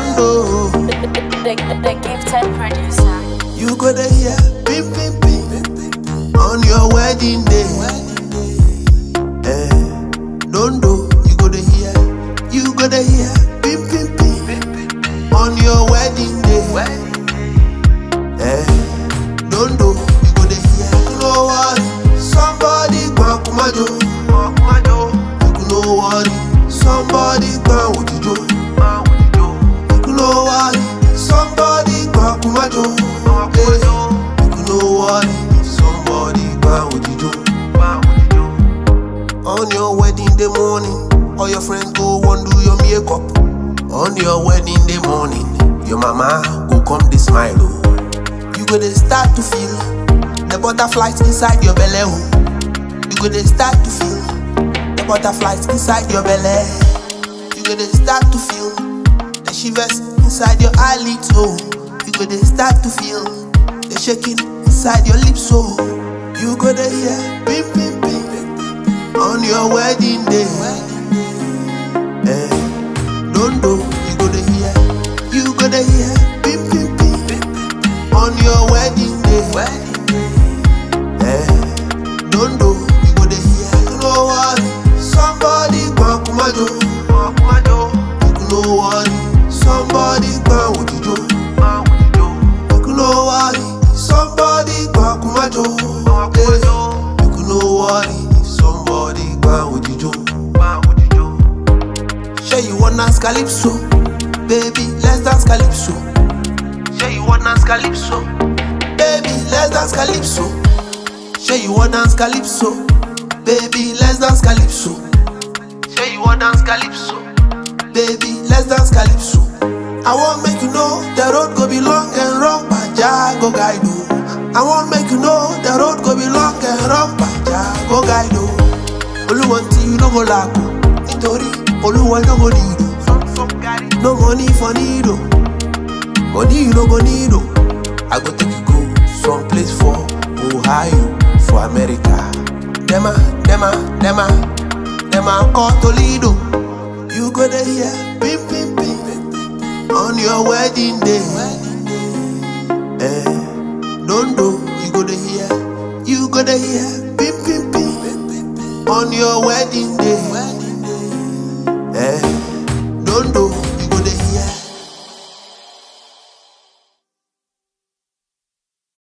don't know. The, the gifted producer. You go to hear pim pim pim on your wedding day. Eh, don't know. You go to hear, you go to hear pim pim pim on your wedding day. Eh, don't know. You go to hear, you know what? Somebody gba kumajo, you know what? Somebody gba ojijo, you know what? Somebody gba kumajo. Eh, you know what? Somebody gba ojijo. On your wedding day morning, all your friends go wan do your makeup. On your wedding day morning, your mama go come dey smile oh. You go dey start to feel the butterflies inside your belly oh. You go dey start to feel the butterflies inside your belly. You go dey start to feel the shivers inside your eyelids oh. You go dey start to feel the shaking inside your lips oh. You go dey hear pim pim pim on your wedding day. Eh, don't know, you go to hear, you go to hear, pim pim pim, on your wedding day. Eh, don't know, you go to hear, you know what? Somebody gba kumajo, you know what? Somebody gba ojijo, you know what? Somebody gba kumajo, eh, you know what? Somebody gba ojijo. Sure you want dance calypso, baby, let's dance calypso. Sure you want dance calypso, baby, let's dance calypso. Sure you want dance calypso, baby, let's dance calypso. Sure you want dance calypso, baby, let's dance calypso. I want make you know the road go be long and rough, but Jah go guide you. I want make you know the road go be long and rough, but Jah go guide you. Olúwa tí you no go lack o, nítorí Olúwa no go need o. No money for need o, money you no go need o. I go take you go someplace for Ohio, for America. Dema, dema, dema, dema call Toledo. You go there hear pim pim pim on your wedding day. Eh, don't know, you go there hear, you go there hear pim pim pim on your wedding day.